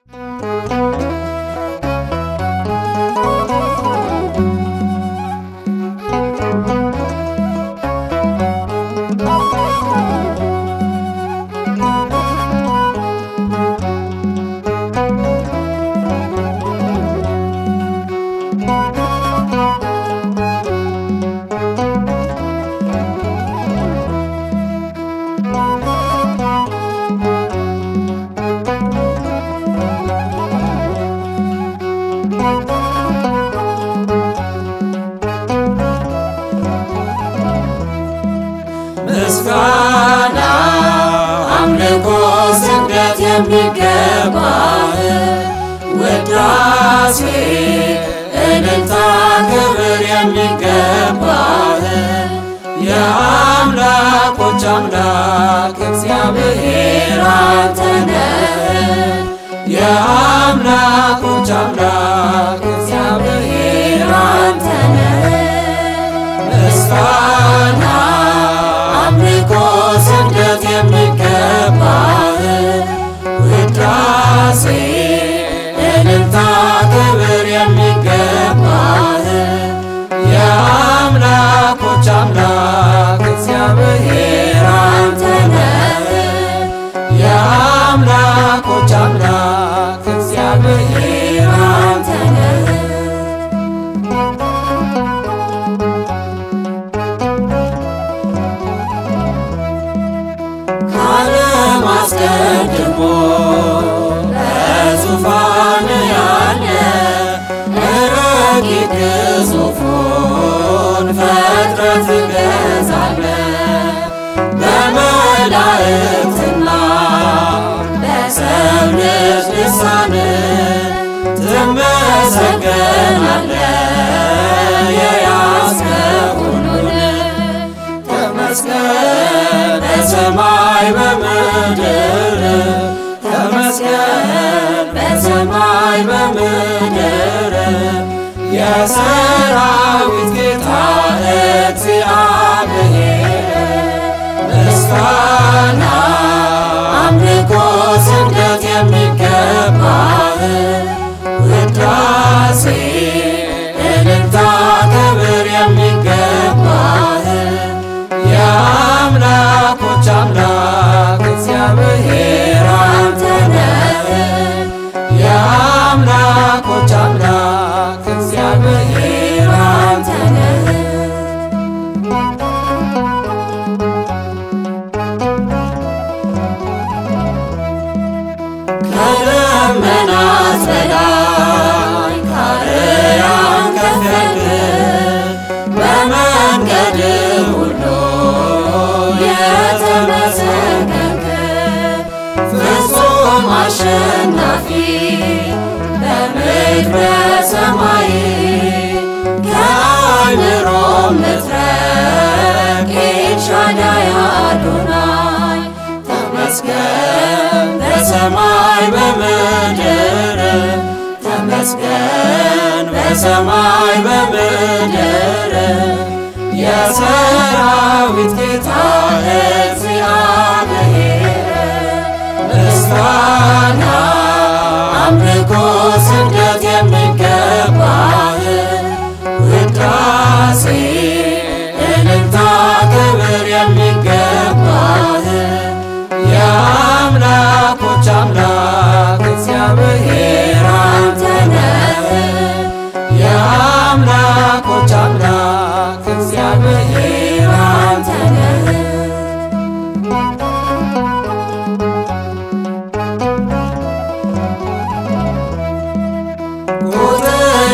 ምስጋና አምልኮ ስግደት የሚገባህ ውዳሴ እልልታ ክብር የሚገባህ የአምላኮች አምላክ እግዚአብሔር አንተ ነህ። የአምላኮች አምላክ እግዚአብሔር አንተ ነህ። ምስጋና አምልኮ ስግደት የሚገባህ ውዳሴ እልልታ ክብር የሚገባህ የአምላኮች አምላክ እግዚአብሔር አንተ ነህ። የአምላኮች አምላክ እግዚአብሔር አንተ ነህ። ከዓለም አስቀድሞ በዙፋን ያለ ረቂቅ ግዙፉን ፍጥረት ትገዛለህ። በመላእክትና በሰው ልጅ ልሳን ትመሰገናለህ የያዝከው ሁሉን ተመስገን በሰማይ በምድር ተመስገን በሰማይ በምድር የሰራዊት ጌታ እግዚአብሔር ምስጋና አምልኮ ስግደት የሚገባህ ውዳሴ እልልታ ክብር የሚገባህ የአምላኮች አምላክ እግዚአብሔር አንተ ነህ። የአምላኮች አምላክ እግዚአብሔር አንተ ነህ። ከደመናት በላይ ከአርያም ከፍ ያልክ በመንገድ ሁሉ የተመሰገንክ ፍጹም አሸናፊ በምድር በሰማይ ከአእምሮም ምትረቅ ኤልሻዳይ አዶናይ ተመስገን በሰማይ በምድር ተመስገን በሰማይ በምድር የሰራዊት ጌታ እግዚአብሔር ምስጋና አምልኮ ስግደት የሚገባህ ውዳሴ እልልታ ክብር የሚገባህ የአምላኮች አምላክ እግዚአብሔር አንተ ነህ። የአምላኮች አምላክ እግዚአብሔር አንተ ነህ። ቁጥር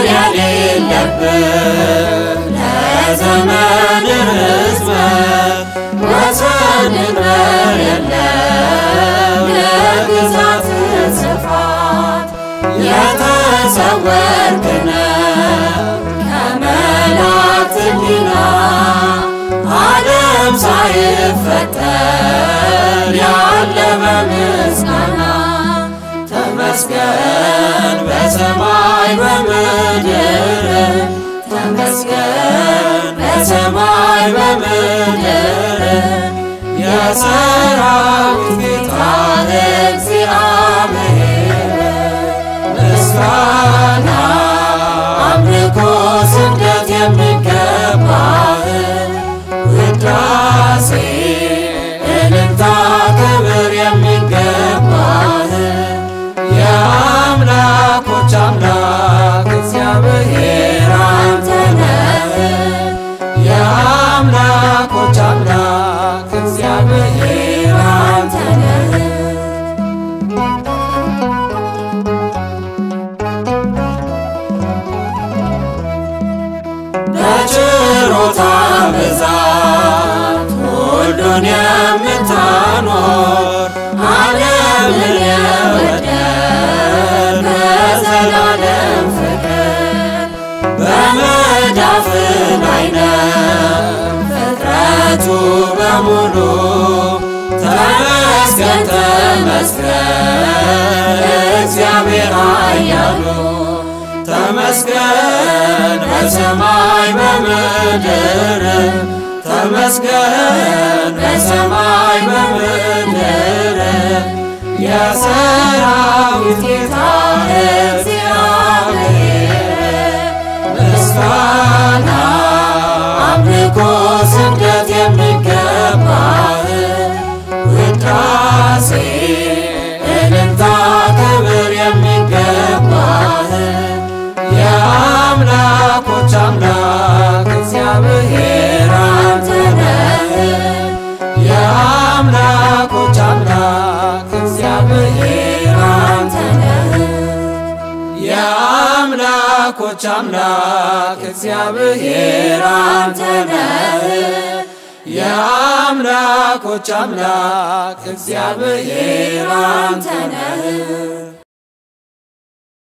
የሌለብህ ለዘመን ርዝመት ወሰን ድንበር የለም የግዛት ስፋት የተሰወርክ ነህ ከመላእክት ሕሊና ዓለም ሳይፈጠር ያለ በምስጋና ተመስገን በሰማይ በምድር ተመስገን በሰማይ በምድር የሰራዊት ጌታ እግዚአብሔር ምስጋና አምልኮ ስግደት የሚገባህ ውዳሴ እልልታ ክብር የሚገባህ የአምላኮች አምላክ እግዚአብሔር አንተ ነህ። የአምላኮች አምላክ እግዚአብሔር አንተ ነህ። በችሮታ ብዛት ሁሉን የምታኖር ዓለምን የወደድ በዘላለም ፍቅር በመዳፍ ላይ ነው ፍጥረቱ በሙሉ ተመስገን ተመስገን እግዚአብሔር ኃያሉ ተመስገን በሰማይ በምድር ተመስገን በሰማይ በምድር የሰራዊት ጌታ እግዚአብሔር ምስጋና አምልኮ ስግደት የሚገባህ ውዳሴ እልልታ ክብር የሚገባህ የአምላኮች አምላክ እግዚአብሔር አንተ ነህ። የአምላኮች አምላክ እግዚአብሔር አንተ ነህ። የአምላኮች አምላክ እግዚአብሔር አንተ ነህ። የአምላኮች አምላክ እግዚአብሔር አንተ ነህ።